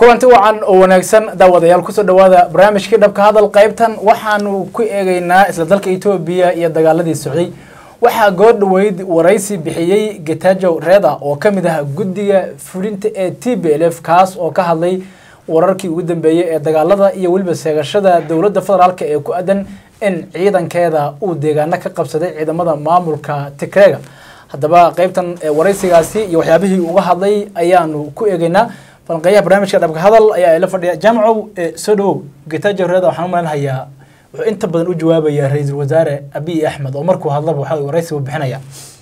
kulanti wacan oo wanaagsan daawadayaal kusoo dhawaada barnaamijkii dhabka hadal qaybtan waxaanu ku eegeynaa isla dalka etoobiya iyo dagaaladii socday waxaa goor dhaweyd waraysi bixiyey getajow reda oo ka mid ah guddiga fulinta ee t b l f kaas oo ka hadlay wararkii ugu dambeeyey ee dagaalada iyo weliba seegashada dowladda federaalk ee ku adan in ciidankeeda uu deegaano ka qabsaday ciidamada maamulka tigreega haddaba qaybtan waraysigaasi iyo waxyaabihii uga hadlay ayaanu ku eegeynaa falanqeeyaha barnaamijka dhabka hadal ayaa ila fadhiya jaamacow soo dhawow getajow reda waxaan u malinhayaa wuxuu inta badan u jawaabayaa ra-iisul wasaare abiy axmed oo markuu hadlaba waxa waraysigu bixinaya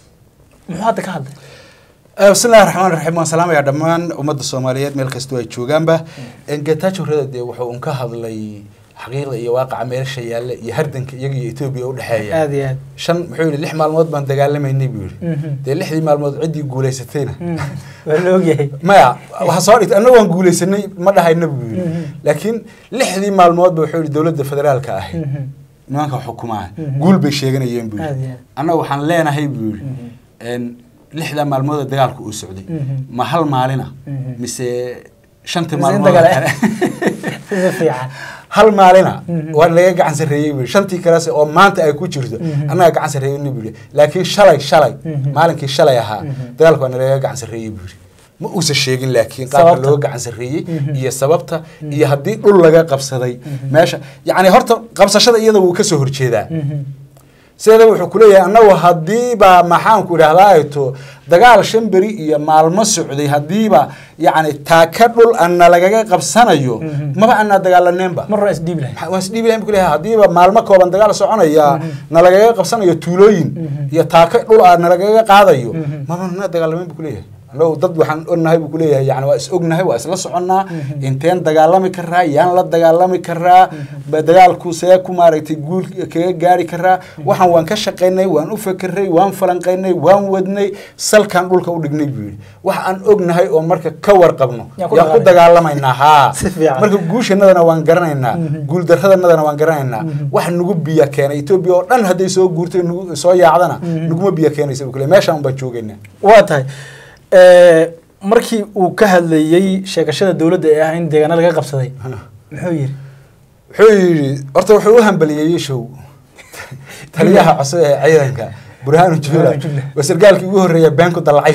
muxuu hadda ka hadlay bismillahi raxmaan raxiim waan salaamayaa dhammaan ummadda soomaaliyeed meel kastoo ay joogaanba getajow reda dee wuxuu un ka hadlay xaqiiqda iyo waaqaca meelsha yaalla iyo hardanka iyaga iyo etoobiya udhexeeya aada iyo aad shan muxuu yihi lix maalmood baan dagaalamaynay buu yihi dee lixdii maalmood ciddii guulaysatayna waa la ogyahay maya waxa soo dhigtay annaga waan guulaysanay ma dhahayna buu yihi laakiin lixdii maalmoodba wuxuu yihi dowladda federaalka ahi nimanka xukumaa guul bay sheeganayeen buu Aad iyo yihi aad. annaga waxaan leenahay buu yihi lixdaa maalmood ee dagaalku uu socday ma hal maalina mise shantii Mise in maalmood dagaal- sida fiican hal maalina waa laga gacan sarreeyey buu shantii kalese oo maanta ay ku jirto annaga gacan sarreeyey buu laakiin shalay shalay maalinkii shalay ahaa dagaalka waa nalaga gacan sarreeyey buu ma uusan sheegin laakiin qaabka Sababta. loo gacan sarreeyey iyo sababta iyo haddii dhul laga qabsaday meesha yacni horta qabsashada iyada wuu kasoo horjeedaa sideeda wuxuu kuleeyahay annagu haddiiba maxaanku idhahdaa to dagaal shan beri iyo maalmo socday haddiiba yacni taaka dhul ana lagaga qabsanayo maba anaa dagaalaneenba mar hore isdhiibi lahayd waa isdhiibi lahayn bu kuleeyahay haddiiba maalmo kooban dagaal soconaya nalagaga qabsanayo tuulooyin iyo taaka dhul ah nalagaga qaadayo maba na dagaalamayn bu kuleeyahay annagu dad waxaan ognahay buu kuleeyahay yani waa is ognahay waa isla soconnaa inteen dagaalami karaa yaan la dagaalami karaa ba dagaalku see ku maaragtay guul kaga gaari karaa waxaan waan ka shaqaynay waan u fekeray waan falanqaynay waan wadnay salkaan dhulka u dhignay buu yidhi wax aan ognahay oo marka ka warqabno Yaan ku yaan ku dagaalamaynaa haa Si fiican. marka guushanadana waan garanaynaa guuldaradannadana waan garanaynaa wax nagu biya keenay etoobiya oo dhan hadday soo guurtay nagu- soo yaacdana naguma biya keenaysa buu kuleeyahay meeshaan baan joogaynaa waa tahay markii uu ka hadlayey sheegashada dowladda ee ah in deegaano laga qabsaday muxuu yidhi wuxuu yidhi horta wuxuu u hambaliyeeyey show taliyaha cusub ee ciidanka burhaanu jula Burhaanu Jula. waa sargaalkii ugu horreeya been ku dallacay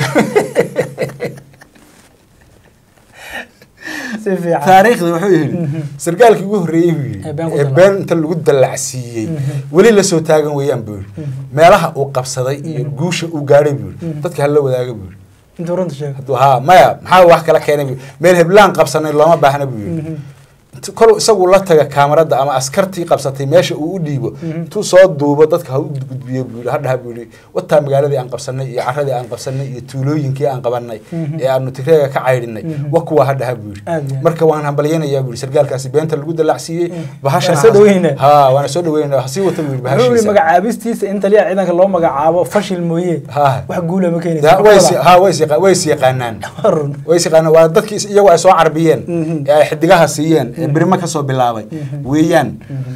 si fiican taariikhda wuxuu yidhi sargaalkii ugu horreeyey buu yidhi Ee been ku ee dallacay. been inta lagu dallacsiiyey weli la soo taagan weeyaan buu yidhi meelaha uu qabsaday iyo guusha uu gaadhay buu yidhi dadka hala wadaaga buu yidhi intuu runta sheego hadduu haa maya maxaa wax kala keenay buu meel heblaan qabsanay looma baahna buu yidhi Intu- kol isagu la taga kaamarada ama askartii qabsatay meesha uu u dhiibo intuu soo duubo dadka ha u gudbiyo buu yidhi hadhaha buu yidhi wataa magaaladii aan qabsanay iyo caradii aan qabsanay iyo tuulooyinkii aan qabanay ee aanu tigreega ka caydhinay wa kuwa hadhaha buu Aad iyo yidhi aad. marka waan hambalyaynayaa buu yidhi sargaalkaasi beenta lagu dallacsiiyey bahashana Waan soo dhaweynaa. ha waana soo dhaweynaa ha sii wata buu yidhi wuxuu yidhi bahashiisa magacaabistiisa in taliyaha ciidanka loo magacaabo fashil mooye Ha. wax guula ma Da- keenaysa way is- ha way is yaqa- way is yaqaanaan Waa run way yaqaanaan waa dadkii is- iyagu ay soo carbiyeen Mhm. ee ay xidigaha siiyeen ee birimo kasoo bilaabay weeyaan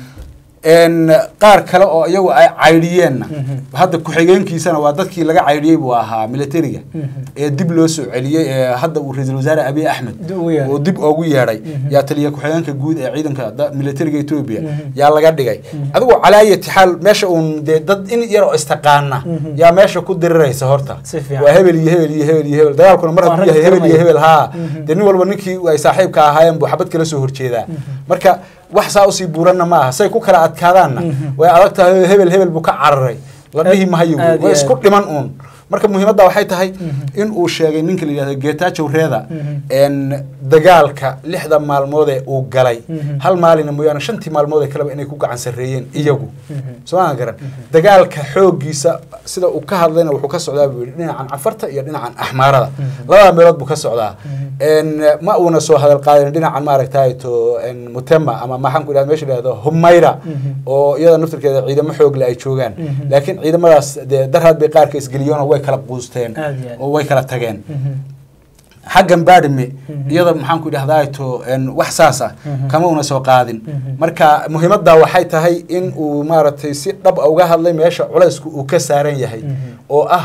n qaar kale oo iyagu ay caydhiyeenna hadda ku-xigeenkiisana waa dadkii laga caydhiyey buu ahaa militariga ee dib loo soo celiyey ee hadda uu ra-iisul wasaare abiy axmed Dib ugu yeedhay. oo dib oogu yeedhay yaa taliya ku-xigeenka guud ee ciidanka da- militariga etoobiya yaa laga dhigay adigu calaayati xaal meesha uun dee dad in yar oo istaqaana yaa meesha ku diriraysa horta Si fiican. waa hebel iyo hebel iyo hebel iyo hebel dagaalkuna mar Waa hadduu rag yahay hebel iyo garanaya. hebel haa dee nin walba ninkii ay saaxiibka ahaayeen buu xabad kala soo horjeedaa marka wax saa usii buuranna ma aha say ku kala adkaadaanna way adag tahay hebel hebel buu ka cararay la dhihi mahayo Aad iyo way isku aad. dhiman uun marka muhiimadda waxay tahay in uu sheegay ninka la yidhahdo getajow reeda n dagaalka lixda maalmood ee uu galay hal maalina mooyaane shantii maalmood ee kaleba inay ku gacan sarreeyeen iyagu sooma garan dagaalka xooggiisa sida uu ka hadlayna wuxuu ka socdaa buu yidhi dhinacan cafarta iyo dhinacan axmaarada labada meelood buu ka socdaa n ma uuna soo hadal qaadin dhinacan maaragtay to n mutema ama maxaan ku idhahda meesha la yidhahdo humayra oo iyada naftirkeeda ciidamo xoogle ay joogaan laakiin ciidamadaas dee darhaad bay qaarka isgeliyeen oo way kala quusteen Aad iyo aad. oo way kala tageen xaggan baadhime iyada maxaan ku idhahdaa to n wax saas ah kama una soo qaadin marka muhiimadda waxay tahay in uu maaragtay si dhab a uga hadlay meesha culaysku uu ka saaran yahay oo ah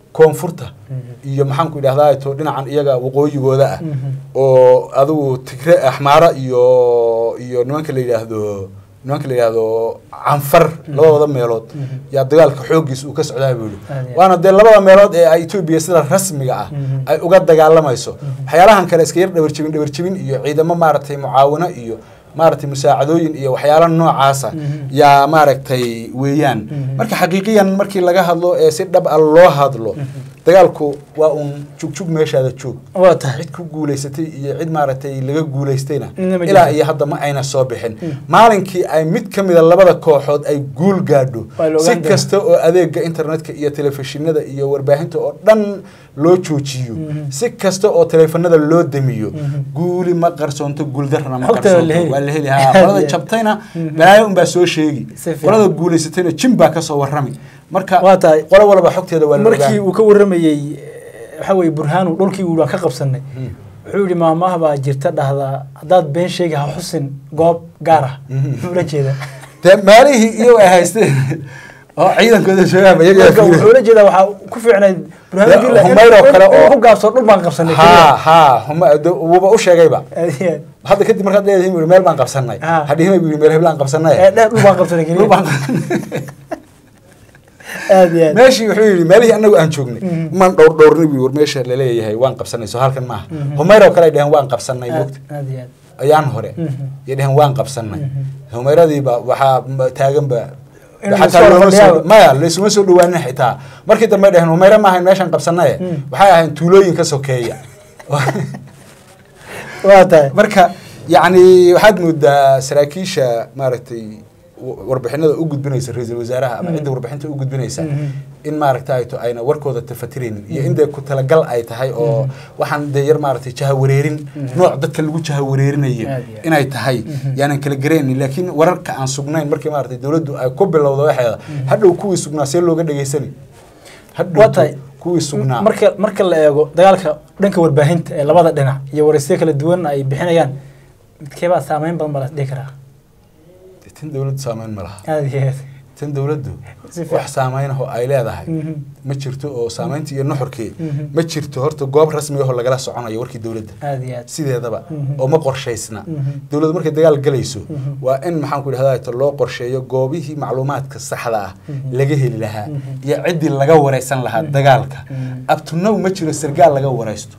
koonfurta iyo maxaanku idhahdaa to dhinacan iyaga waqooyigooda ah Mhm. oo adigu tigre axmaara iyo iyo nimanka la yidhaahdo nimanka la yidhaahdo canfar labadooda meelood yaa dagaalka xooggiisa uu ka socdaa buu yihi Aad iyo aad. waana dee labada meelood ee ay etoobiya sida rasmiga ah Mhm. ay uga dagaalamayso waxyaalahan kale iska yar dhabarjebin dhabarjebin iyo ciidamo maaragtay mucaawino iyo maaragtay musaacadooyin iyo waxyaala noocaasa Mhm. yaa maaragtay weeyaan Mhm. marka xaqiiqiyan markii laga hadlo ee si dhab a loo hadlo dagaalku waa uun jugjug meeshaada joog waa tahay cid ku guulaysatay iyo cid maaragtay laga guulaystayna Midna ma ilaa jirto. iyo hadda ma ayna soo bixin maalinkii ay mid ka mida labada kooxood ay guul gaadho Waa la si ogaan doonaa. kasta oo adeega internetka iyo telefishinada iyo warbaahinta oo dhan loo joojiyo Mhm. si kasta oo teleefanada loo damiyo Mhm. guuli ma qarsoonto guuldarrana ma Xogta waa la qarsoonto heli. waa la heli haa qolada Yeah. jabtayna Mhm. balaayo unbaa soo sheegi Si fiican. qolada guulaysatayna jin baa kasoo warrami marka Waa tahay. qolo walba xogteeda waa la markii ogaan uu ka waramayey waxa weye burhaanu dhulkii uu waan ka qabsanay Mhm. wuxuu yihi maamaha baa jirta dhahdaa haddaad been sheegi ha xusin goob gaar ah Mhm. muxuu la jeedaa dee maalihii iyo ay haysteen oo ciidankooda joogaanba iyagaa marka fiirin. wuxuu la jeedaa waxaa ku fiicnayd burhaanu Dee, jilla Humayr oo kale oo- ku gaabsoo dhul baan qabsanay haa haa huma- de- wuuba u sheegayba Aad iyo aad. hadda kadib markaad leedahay buu meel baan qabsanay Ah. hadhihimay buu meel heblaan qabsanay ee dheer dhul baan qabsanay Dhul keliya baan qabsanay. aad iyo aad meeshii wuxuu yidhi meelihii anagu aan joognay Mhm. maan dhowr dhowrnay buu war meesha laleeyahay waan qabsanay soo halkan maaha Mhm. humayr oo kale ay dheheen waan qabsanay aad mogta aad iyo aad ayaan hore Mhm. iyo dheheen waan qabsanay Mhm. humayradiiba waxaa m- taaganba In xataa lasoo looma fadhiyaa. soo maya laysuma soo dhawaanin xitaa markii dambe ay dheheen humayre maahayn meeshaan qabsanaye Mhm. waxay ahayn tuulooyin ka sokeeya waa tahay marka yacni waxaad moodaa saraakiisha maaragtay w- warbixinada u gudbinaysa ra-iisul wasaaraha ama Mhm. cidda warbixinta u gudbinaysa Mhm. in maaragta ay to ayna warkooda tafatiraynin iyo in dee ku talagal ay tahay oo waxaan dee yar maaragtay jahawareerin nooc dadka lagu jahawareerinayo Aad iyo aad. inay tahay yaanan kala garaynin laakiin wararka aan sugnayn markii maaragtay dowladdu ay ku bilowdo waxeeda hadhow kuwii sugnaa see looga dhegaysani hadhow Waa tahay. kuwii sugnaa marka marka la eego dagaalka dhanka warbaahinta ee labada dhinac iyo waraysiyo kala duwan ay bixinayaan midkeebaa saameyn badan baa la dhihi karaa tan dowladdu saameyn ma laha aad iyo aad tan dowladdu Si fiican. wax saameyn ah oo ay leedahay Mhm. ma jirto oo saameyntii iyo nuxurkii Mhm. ma jirto horta goob rasmi ahoo lagala soconayo warkii dowladda aad iyo aad sideedaba Mhm. oo ma qorshaysna Mhm. dowladdu markay dagaal galayso Mhm. waa in maxaan ku idhahdaa loo qorsheeyo goobihii macluumaadka saxda ah Mhm. laga heli lahaa Mhm. iyo ciddii laga wareysan lahaa dagaalka Mhm. abtunow ma jiro sargaal laga wareysto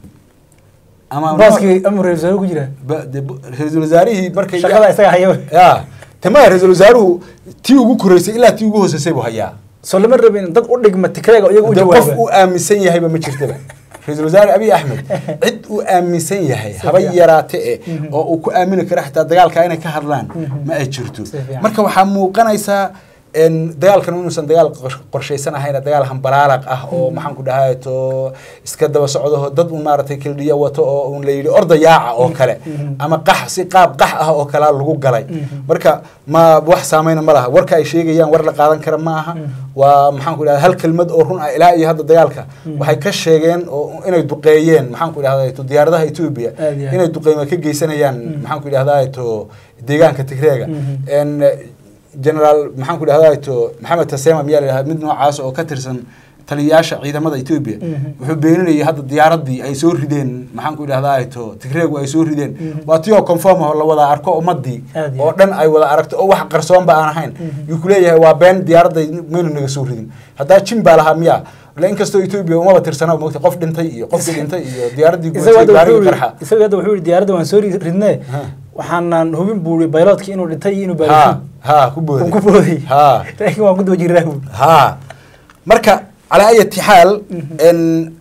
ama baaskii amur ra-iisul wasaare ku jira ba- de- bu- ra-iisul wasaarihii markay shaqada isaga haya ya tama ra-iisul wasaaruhu tii ugu koreysay ilaa tii ugu hooseysay buu hayaa soo lama rabin dad u dhigma tikreega oo iyaga u de qof jawaaba uu aaminsan yahayba ma jirtaba ra-iisul wasaare abiy axmed cid uu aaminsan yahay Si haba fiican. yaraate e Mhm. oo uu ku aamini karo xitaa dagaalka inay ka hadlaan Mhm. ma ay jirto Si fiican. marka waxaa muuqanaysaa en dagaalkan inuusan dagaal qor- qorshaysan ahayn dagaal hambalaalaq ah oo maxaan ku dhahay to iska daba socdaho dad un maaragtay kildhiya wato oo un la yidhi orda yaaca oo kale Mhm. ama qax si qaab qax ah oo kalea lagu galay Mhm. marka ma wax saameyna ma laha warka ay sheegayaan war la qaadan kara ma aha Mhm. waa maxaan ku idhahda hal kelmad oo run ah ilaa iyo hadda dagaalka waxay ka sheegeen oo inay duqeeyeen maxaan ku idhahda to diyaaradaha etoobiya Aad iyo aad. inay duqeyma ka geysanayaan Mhm. maxaan ku idhahda to deegaanka tigreega Mhm. en generaal maxaan ku idhahda to maxamed tasema miyaa la yidhahda mid noocaas oo ka tirsan taliyayaasha ciidamada etoobiya Mhm. wuxuu beeninayay hadda diyaaradii ay soo rideen maxaan ku idhahda to tigreegu ay soo rideen Mhm. waa tii oo conform ah oo la wada arko ummadii Aad iyo oo aad. dhan ay wada aragto oo wax qarsoonba aan ahayn Mhm. yuu kuleeyahay waa been diyaaradda maynu naga soo ridin haddaa jin baa lahaa miya la inkastoo etoobiya umaba tirsana mogta qof dhintay iyo qofkii dhintay iyo diyaaraddii isaga gubatay hadda gaarigii wuxuu qarxa yidhi- isaga hadda wuxuu yihi diyaaradda waan soo ri- ridnee Ha. waxaanan hubin buu yihi bayloodkii inuu dhintay iyo inuu ha baarisin ha ku booday uu ku booday ha laakiin waan ku daba jiraa buu ha marka calaa ayati xaal Mhm. en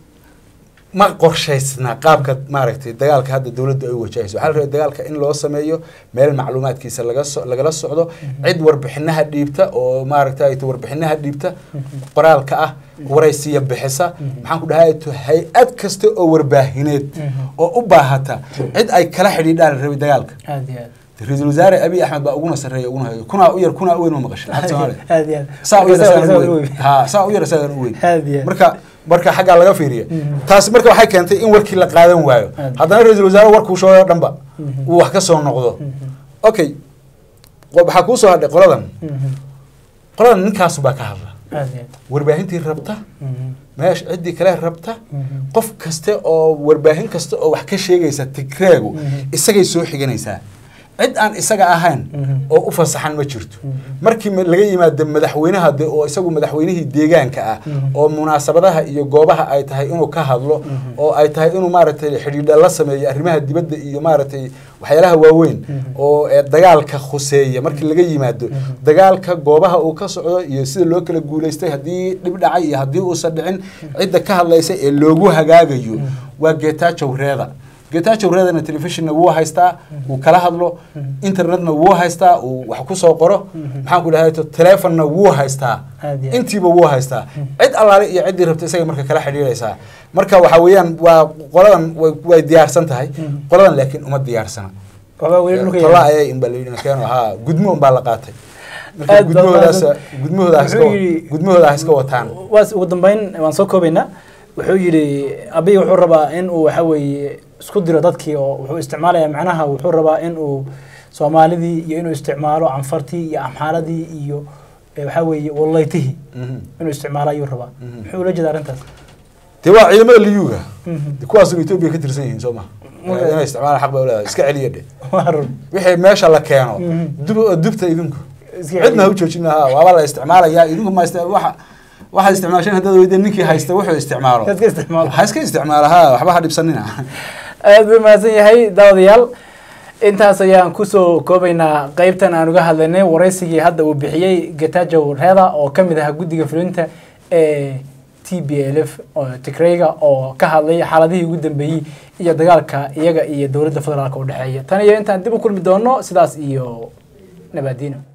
ma qorshaysna qaabka maaragtay dagaalka hadda dowladdu ay wajahayso waxaa la rabay dagaalka in loo sameeyo meel macluumaadkiisa laga so lagala socdo cid warbixinaha dhiibta oo maaragtay to warbixinaha dhiibta qoraalka ah waraysiya bixisa maxaan ku dhahay to hay-ad kasta oo warbaahineed Mhm. oo u baahata cid ay kala xidhiidhaan la rabay dagaalka aad iyo aad ra-iisul wasaare abiy axmed baa uguna sarreeya uguna hayo kunaa u yar kunaa u weyn ma maqashay lacagta Soomaaliya aad iyo aad saa u yar Isaga- isagan u isaga weyn weyn. ha saa u yar isagan u weyn Aad iyo aad. marka marka xaggaa laga fiiriya Mhm. taasi marka waxay keentay in warkii la qaadan waayo Aad. haddana ra-iisul wasaare warkuu shooyo dhanba Mhm. uu wax ka soo noqdo Mhm. okay qo- waxaa kuu soo hadhay qoladan Mhm. qoladan ninkaasu baa ka hadla aad iyo aad warbaahintii rabta Mhm. meesha ciddii kale rabta Mhm. qof kaste oo warbaahin kasta oo wax ka sheegaysa tigreegu Mhm. isagay soo xiganaysaa cid aan isaga ahayn Mhm. oo u fasaxan ma jirto Mhm. markii ma- laga yimaado madaxweynaha de oo isagu madaxweynihii deegaanka ah Mhm. oo munaasabadaha iyo goobaha ay tahay inuu ka hadlo Mhm. oo ay tahay inuu maaragtay xidhiidha la sameeyo arrimaha dibadda iyo maaragtay waxyaalaha waaweyn Mhm. oo ee dagaalka khuseeya markii laga yimaado Mhm. dagaalka goobaha uu ka socdo iyo sida loo kala guulaystay haddii dhib dhacay iyo haddii uusan dhicin cidda ka hadlaysa ee loogu hagaagayo Mhm. waa geetaajow reeda geetaajow reedana telefishonna wuu haystaa wuu kala hadlo internetna wuu haystaa uu wax ku soo qoro Mhm. maxaan ku dhahay telefonna wuu haystaa Aad iyo aad. intiiba wuu haystaa cid allaale iyo ciddii rabta isaga marka kala xidhiidhaysaa marka waxa weeyaan waa qoladan way- way diyaarsan tahay Mhm. qoladan laakiin uma diyaarsana waxbaa weli dhulka tola yaala. ayay inbaa layidhi keeno haa gudmo unbaa la qaatay marka Aad baa gudmahoodaas mahadsan. gudmahooda ha iska Wuxuu yidhi- gudmahooda ha iska wataan waas ugu dambeyn waan soo koobaynaa wuxuu yidhi abiy wuxuu rabaa in uu waxa weeye isku diro dadkii oo wuxuu isticmaalayaa macnaha wuxuu rabaa in uu soomaalidii iyo inuu isticmaalo canfartii iyo amxaaradii iyo eh, waxa weeye wallaytihii Mhm. inuu isticmaalo ayuu rabaa Mhm. muxuu ula jeeda arrintaas dee waa ciidamada liyuga Mhm. kuwaasuna etoobiya ka tirsan yihiin soo ma Marka- inay isticmaalaan xaq bay uleedahay iska celiya dhe waa run wixii meesha la keeno Mhm. dub dubta idinku Iska cidna ha u celiya. joojina ha waaba la isticmaalayaa idinku ma ist- waxa waxaad isticmaasheen haddaad weydeen ninkii haysta wuxuu isticmaalo Iska isticmaalo. ha iska isticmaala ha waxba ha dhibsanina aad buu mahadsan yahay daawadayaal intaas ayaan kusoo koobaynaa qeybtan aan uga hadlaynay waraysigii hadda uu bixiyey getajow reeda oo ka mid ahaa guddiga fulinta ee t b l f oo tigrayga oo ka hadlay xaaladihii ugu dambeeyey iyo dagaalka iyaga iyo dowladda federaalka u dhexeeya tan iyo intaan dib u kulmi doono sidaas iyo nabaadiino